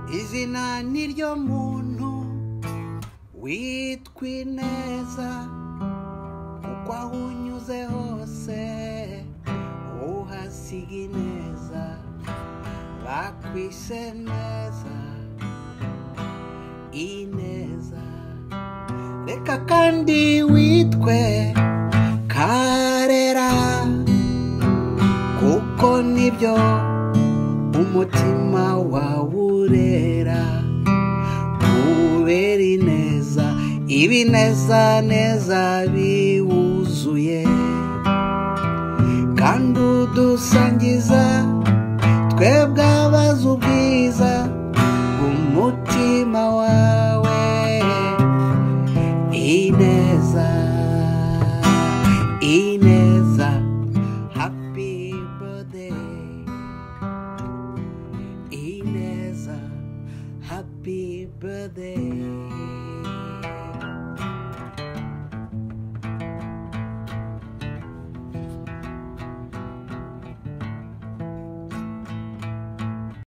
izina ni ryo muntu witwa ineza kuko aho unyuze hose uhasiga ineza bakwise neza ineza reka kandi witwe karera kuko nibyo umutima wawe urera kubera ineza ibineza neza biwuzuye kandi udusangiza twebwe abazi ubwiza umutima wawe ineza ineza happy birthday Ineza, happy birthday.